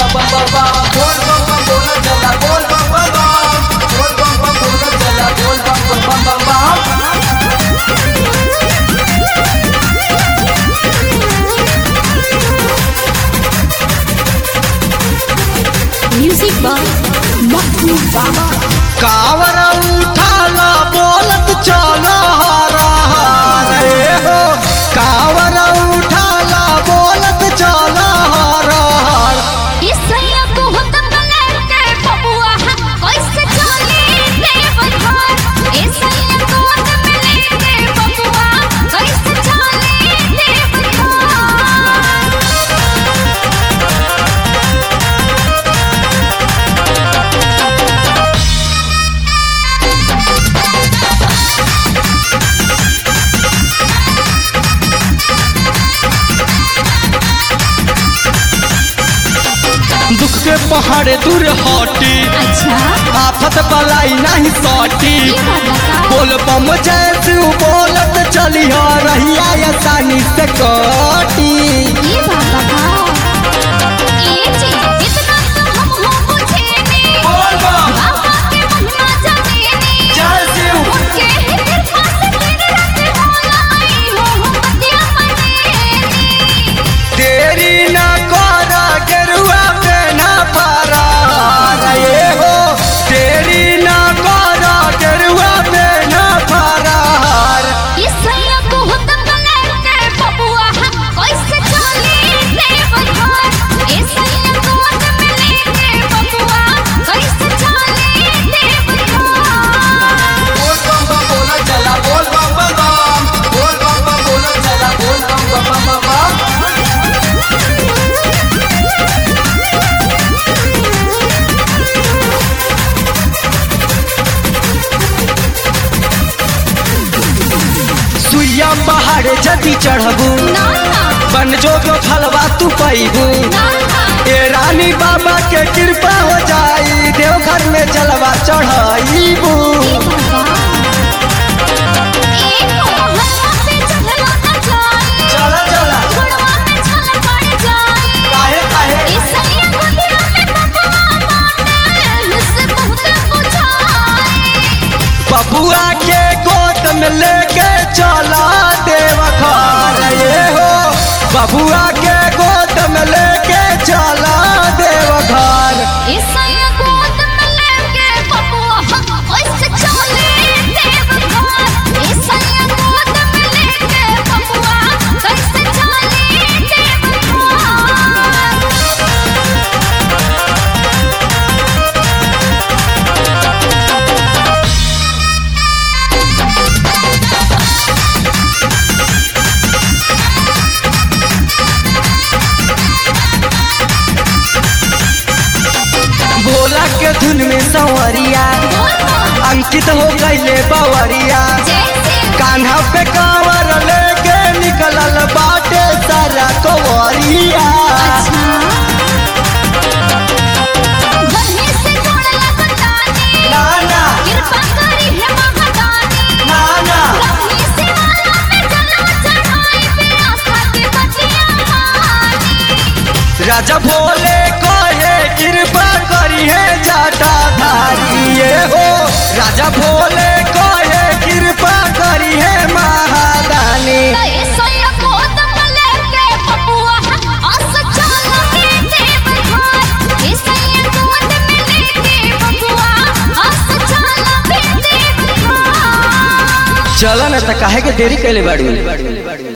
बम बम बम बोल बम बम बोल चला बोल बम बम बम बोल बम बम बोल चला बोल बम बम बम बम बम म्यूजिक बाय मक्खू बाबा कावर उठाला बोलत चलो हरा रे हो कावर उठाला बोलत चलो हरा इसैया को हुक्म लेके बबुआ कैसे चले देवघर इसैया को हुक्म लेके बबुआ कैसे चले देवघर दुख के पहाड़ दूर हटी अच्छा आफत बलाई नहीं सटी ये बात बता बोल बम जैसे बोलत चली हो रहिया आसानी से कटी ये बात बताओ ये चीज इतना तो हम हो बुझे नहीं बोल बम बाबा के महिमा जाने नहीं जय शिव उनके ही कृपा से दिन रात होला आई हो हम बतिया मने तेरी न कर गेरुआ पे न पारा रे हो तेरी न कर गेरुआ पे न पारा इसैया को हुक्म लेके बबुआ कैसे चले देवघर इसैया को हुक्म लेके बबुआ कैसे चले देवघर बोल बम बम बोल चला बोल बम बम बम बोल बम बम बोल चला बोल बम बम बम बम सुइया पहाड़ जदी चढ़बू ना ना बन जो जो फलवा तू पैबू ना ना ए रानी बाबा के कृपा हो जाई देवघर में जलवा चढ़ाईबू ये बाबा एक मोहल्ला पे चलना ना जाए चला चला छोड़वा में छल पड़ जाए काहे काहे इसैया को दिल में बबुआ माने मुझसे बहुत पूछाए बबुआ के गोद में लेके चला देवघर ये हो बबुआ के गोद में लेके चला देवघर इसैया गोद में लेके बबुआ कैसे चले देवघर इसैया गोद में लेके बबुआ कैसे चले देवघर भोला के धुन में संवरिया अंकित हो गईले बवरिया जैसे कान्हा पे कांवर लेके निकलल बाटे सारा कवरिया गन्ने से गोड़ लगतानी ना ना कृपा करी है महादानी ना ना गन्ने से माला पे जलवा चढ़ाई पे आस्था की बतिया मानी राजा भोले कहे कृपा करी है जाटा धारी ये हो राजा भोले कहे कृपा करी है महादानी तय सोया गोद में लेके बबुआ आस चले देवघर इसैया गोद में लेके बबुआ आस चले देवघर चल न त काहे के देरी कैले बाड़ी